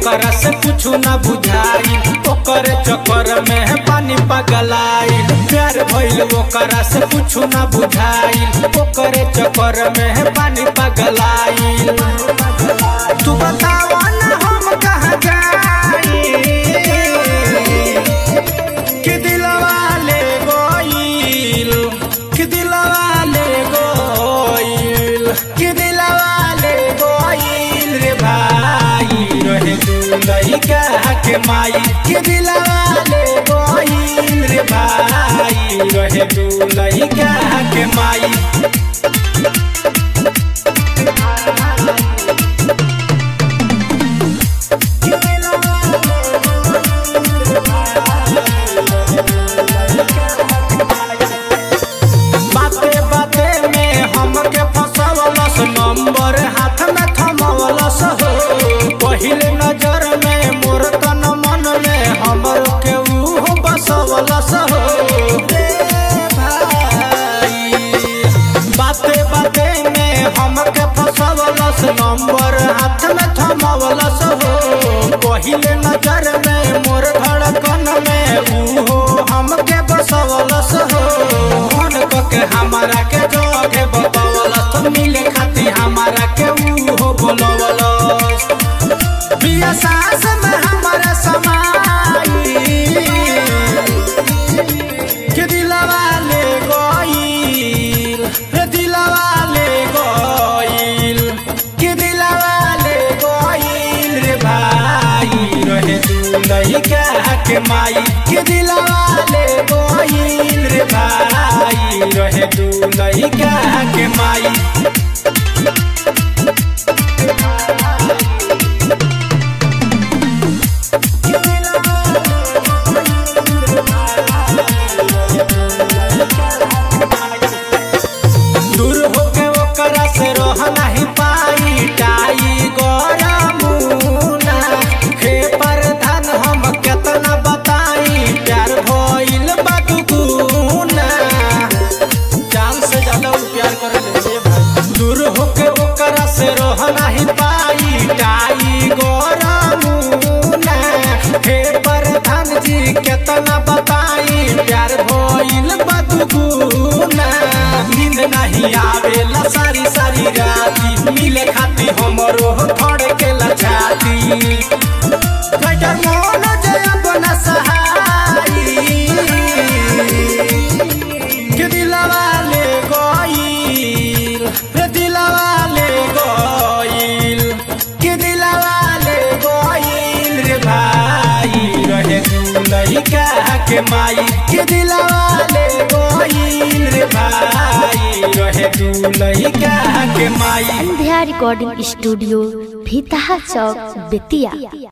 ओकरा से कुछ न बुझाई ओकर चक्कर में पानी पगलाई प्यार भइल ओकरा से कुछ न बुझाई ओकर चक्कर में पानी पगलाई तू बतावा ना हम कहाँ जाई कि दिलवा ले गोइल कि दिलवा ले गोइल कि दिलवा ले गोइल रे भाई रहे दुलई का के माई कि दिलवा ले गोइल रे भाई रहे दुलई का के माई बाते बाते में हमके फसवलस नंबर हाथ में थमवलस हो पहिले नजर में मोर तन मन में हमर के ऊ बसवलस हो रे भाई बाते बाते में हमके फसवलस नंबर हाथ में थमवलस हो पहिले नजर में मोर धड़कन में ऊ हो हमके बसवलस हो मन के हमारा के जोगे बतवलस तो मिले खाती हमारा के ऊ हो बोलवलस बिया सास में हमारा समाई के दिलवा ले गइल रे दिलवा ले गइल के दिलवा ले गइल रे भाई रहे दुलई का के माई के दिलवा ले गइल रे भाई रहे दुलई का के माई दूर होके ओकरा से रह नहीं पाई टाई गरमुना हे प्रधान हम केतना बताई प्यार भइल बा दुगुना जान से ज्यादा उ प्यार करे ले भाई दूर होके ओकरा से रह नहीं पाई टाई गरमुना हे प्रधान जी केतना बताई प्यार भइल बा दुगुना नींद नहीं आवेला सारी सारी राती मिले खाती हमरो थोड़े के लछाती कटर मोन जे अपना सहाई के दिलवा ले गइल रे दिलवा ले गइल के दिलवा ले गइल रे भाई रहे दुलई का के माई के दिलवा ले गइल रे भाई रहे दुलई का के माई संध्या रिकॉर्डिंग स्टूडियो भीतहा चौक बेतिया